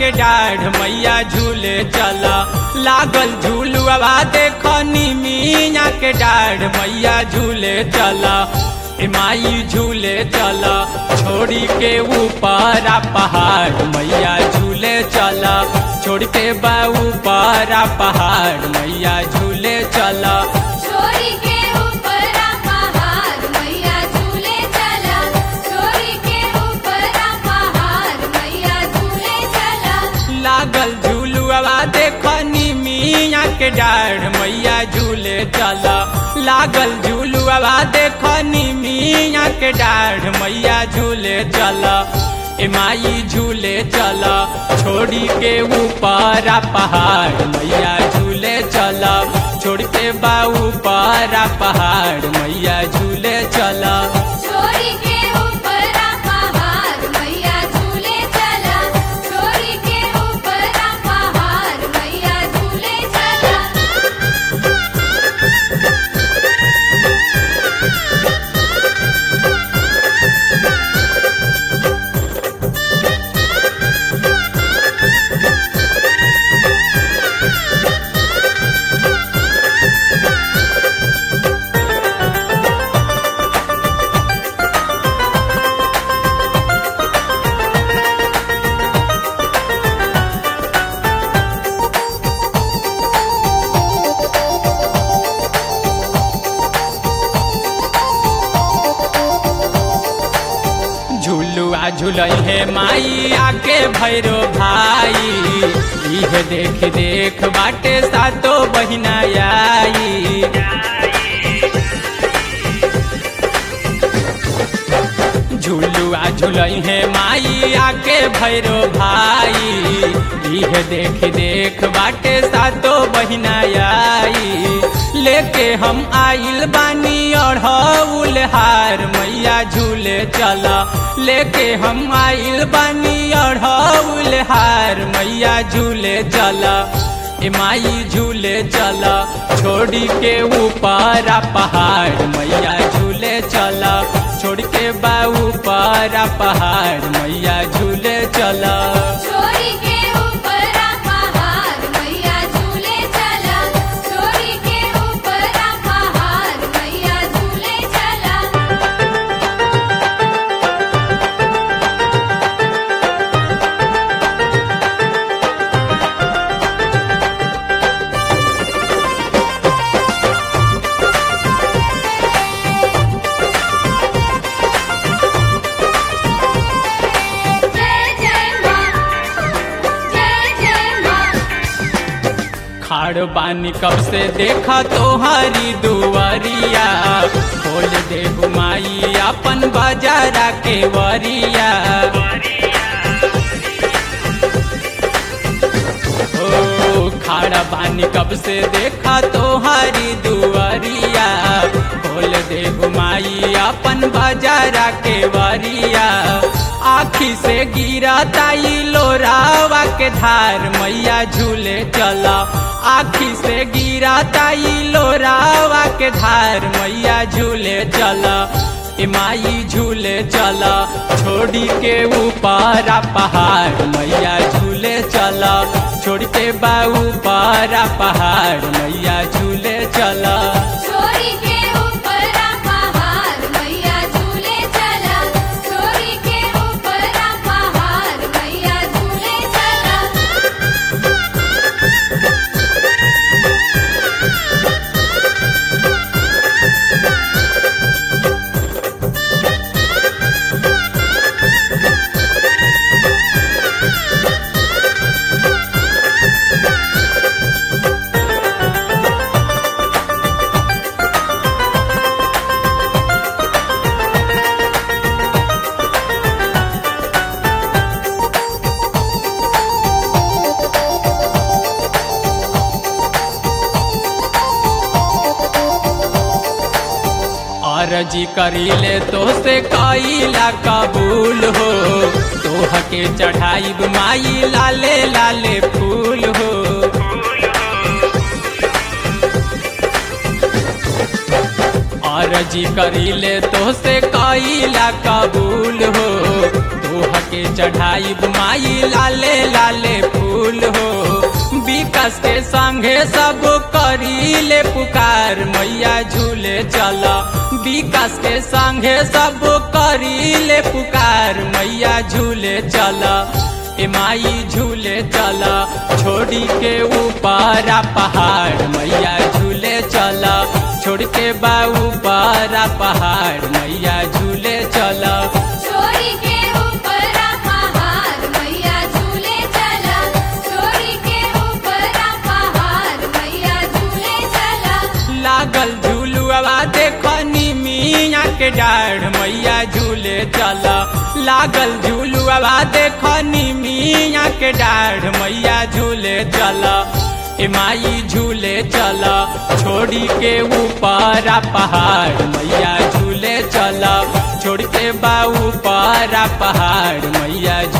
के डाढ़ मैया झूले चला लागल झूलुआ देख निमिया के डाढ़ मैया झूले चला ए माई झूले चला छोड़ी के ऊपर आ पहाड़ मैया झूले चला छोड़ के बा ऊपर आ पहाड़ मैया झूले चला छोरी के ऊपर आ पहाड़ मैया झूले चला छोरी के ऊपर आ पहाड़ मैया झूले चला लागल झूलुआ देख निमिया के डाढ़ मैया झूले चला लागल झूलुआ देख निमिया के डाढ़ मैया झूले चला ए माई झूले चला छोड़ी के ऊपर आ पहाड़ मैया झूले चला छोड़ के बा ऊपर आ पहाड़ मैया झूले चला छोरी के ऊपर आ पहाड़ मैया झूले चला छोरी के ऊपर आ पहाड़ मैया झूले चला झूलुआ झूलई है माई आके भैरो भाई इह देख देख बाटे सातो बहिना आई झूलुआ झूलई है माई आके भैरो भाई इह देख देख बाटे सातो बहिना आई लेके हम आइल बानी अढ़ौल हार मैया झूले चला लेके हम आइल बानी अढ़ौल हार मैया झूले चला ए माई झूले चला छोड़ी के ऊपर आ पहाड़ मैया झूले चला छोड़ के बा ऊपर आ पहाड़ मैया झूले चला छोरी के ऊपर आ पहाड़ मैया झूले चला छोरी के ऊपर आ पहाड़ मैया झूले चला जय जय मां जय जय मां खाड़ बानी कब से देखा तोहारी दुआरिया खोल दे माई अपन बाजारा के वरिया ओ खाड़ा बानी कब से देखा तोहारी दुआरिया खोल दे माई अपन बाजारा के वरिया आखी से गिरा ताई लोरावा के धार मैया झूले चला आखी से गिरा ताई लोरावा के धार मैया झूले चला ए माई झूले चला छोड़ी के ऊपर आ पहाड़ मैया झूले चला छोड़ के बा ऊपर आ पहाड़ मैया झूले चला छोरी के ऊपर आ पहाड़ मैया झूले चला छोरी के ऊपर आ पहाड़ मैया झूले चला अरजी करीले तो से कईला कबूल हो तोह के चढ़ाई माई लाले लाले फूल हो अरजी करीले तो से कईला कबूल हो तोह के चढ़ाई बुमाई लाले लाले फूल हो विकास के संगे सब करी ले पुकार मैया झूले चल विकास के संगे सब करी ले पुकार मैया झूले चल ए माई झूले चल छोड़ी के ऊपर पहाड़ मैया झूले चल छोड़ के बा ऊपर पहाड़ मैया झूले चल छोरी के ऊपर पहाड़ मैया झूले चला छोरी के ऊपर पहाड़ मैया झूले चला लागल झूलुआ देखनी मिया के डाढ़ मैया झूले चल लागल झूलुआ देखनी मिया के डाढ़ मैया झूले चल ए माई झूले चल छोड़ी के ऊपर पहाड़ मैया झूले चल छोड़ के बा ऊपर पहाड़ मैया